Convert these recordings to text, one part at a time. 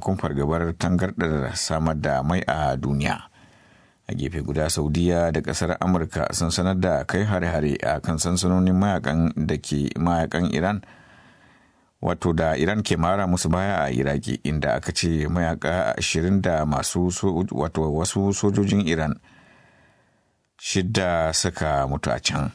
sakamakon fargabar tangardar samar da mai a duniya a gefe guda saudiya da kasar amurka sun sanar da kai hare-hare a kan sansanonin mayakan da ke mayakan iran wato da iran ke mara musu baya a iraki inda aka ce mayaka ashirin da masu wato wasu sojojin iran shidda suka mutu a can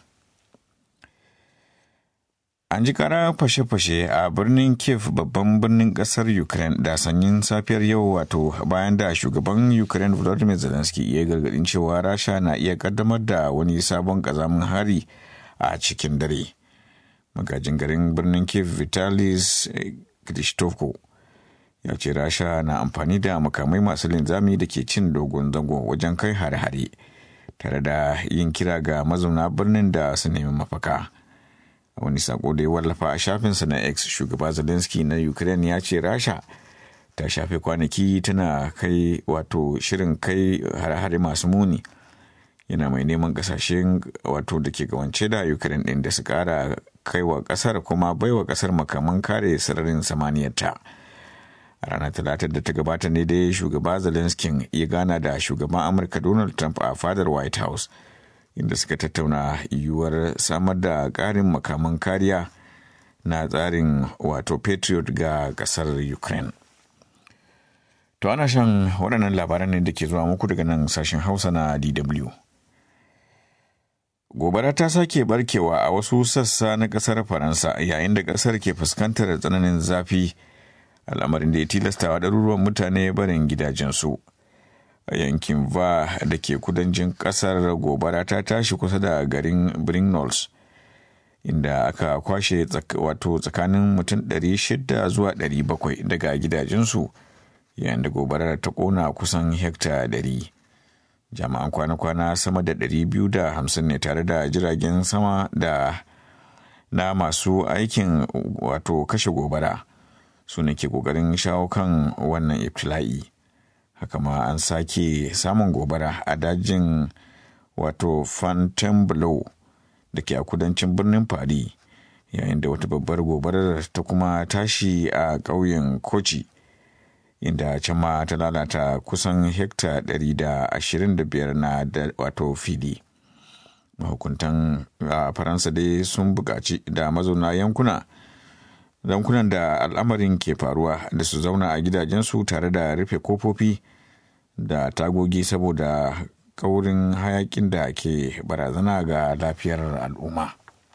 An ji kara fashe-fashe a birnin Kiev babban birnin kasar Ukraine da sanyin safiyar yau wato bayan da shugaban Ukraine Volodymyr Zelensky ya gargadin cewa Rasha na iya kaddamar da wani sabon kazamin hari a cikin dare. Magajin garin birnin Kiev Vitalis Klitschko ya ce Rasha na amfani da makamai masu linzami da ke cin dogon zango wajen kai hare-hare tare da yin kira ga mazauna birnin da su nemi mafaka. a wani sako da ya wallafa a shafinsa na x shugaba zelensky na ukraine ya ce rasha ta shafe kwanaki tana kai wato shirin kai hare-hare masu muni yana mai neman kasashen wato da ke gawance da ukraine din da su kara kaiwa kasar kuma baiwa kasar makaman kare sararin samaniyarta a ranar talatar da ta gabata ne dai shugaba zelensky ya gana da shugaban amurka donald trump a fadar white house inda suka tattauna yiwuwar samar da ƙarin makaman kariya na tsarin wato patriot ga ƙasar ukraine to ana shan waɗannan labaran ne da ke zuwa muku daga nan sashen hausa na dw gobara ta sake barkewa a wasu sassa na ƙasar faransa yayin da ƙasar ke fuskantar tsananin zafi al'amarin da ya tilastawa ɗaruruwan mutane barin gidajensu a yankin va da ke kudancin kasar gobara ta tashi kusa da garin brignoles inda aka kwashe wato tsakanin mutum 600 zuwa 700 daga gidajensu yayin da gobarar ta kona kusan hekta 100 jami'an kwana-kwana sama da 250 ne tare da jiragen sama da na masu aikin wato kashe gobara su ne ke kokarin shawo kan wannan ibtila'i. haka ma an sake samun gobara a dajin wato fontainebleau da ke a kudancin birnin paris yayin da wata babbar gobarar ta kuma tashi a ƙauyen kochi inda can ma ta lalata kusan hekta 125 na wato fili mahukuntan a faransa dai sun buƙaci da mazauna yankuna yankunan da al'amarin ke faruwa da su zauna a gidajensu tare da rufe kofofi da tagogi saboda kaurin hayakin da ke barazana ga lafiyar al'umma.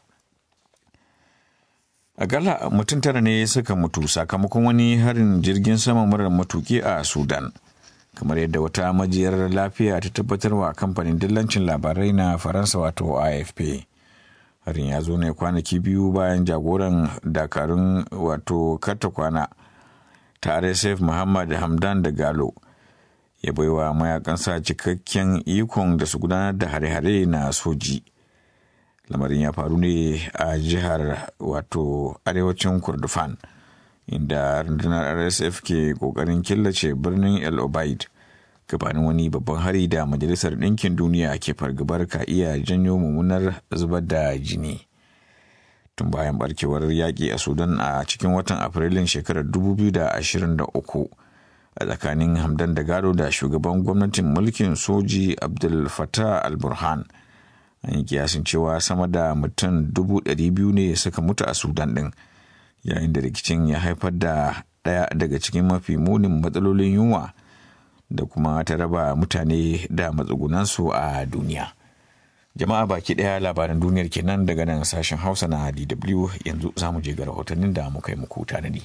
Akalla mutum tara ne suka mutu sakamakon wani harin jirgin sama marar matuki a Sudan. kamar yadda wata majiyar lafiya ta tabbatarwa kamfanin dillancin labarai na Faransa wato AFP. harin ya zo ne kwanaki biyu bayan jagoran dakarun wato kwana ta rsf muhammad hamdan da galo ya baiwa mayakansa cikakken ikon da su gudanar da hare-hare na soji lamarin ya faru ne a jihar wato arewacin kurdufan inda rundunar rsf ke kokarin killace birnin el obaid gabanin wani babban hari da majalisar ɗinkin duniya ke fargabar ka iya janyo mummunar zubar da jini tun bayan barkewar yaƙi a sudan a cikin watan afrilun shekarar 2023 a tsakanin hamdan da gado da shugaban gwamnatin mulkin soji abdul fatah al-burhan an yi kiyasin cewa sama da mutum 200,000 ne suka mutu a sudan ɗin yayin da rikicin ya haifar da ɗaya daga cikin mafi munin matsalolin yunwa da kuma ta raba mutane da matsugunansu a duniya. Jama'a baki ɗaya labaran duniyar kenan daga nan sashen Hausa na DW yanzu za mu je ga rahotannin da muka yi muku tanadi.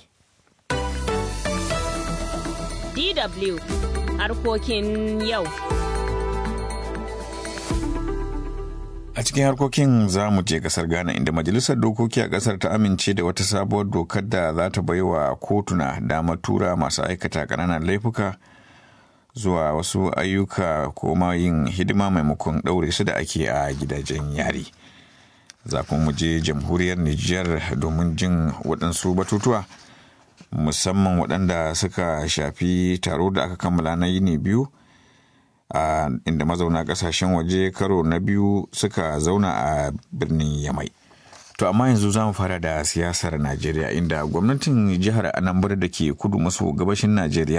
DW harkokin yau. A cikin harkokin za mu je kasar Ghana inda Majalisar Dokoki a kasar ta amince da wata sabuwar dokar da za ta baiwa kotuna damar tura masu aikata ƙananan laifuka zuwa wasu ayyuka ko ma yin hidima maimakon ɗaure su da ake a gidajen yari. Za mu je jamhuriyar Nijar domin jin waɗansu batutuwa musamman waɗanda suka shafi taro da aka kammala na yini biyu. a uh, inda mazauna kasashen waje karo na biyu suka zauna a birnin yamai to amma yanzu za mu fara da siyasar najeriya inda gwamnatin jihar anambra da ke kudu maso gabashin najeriya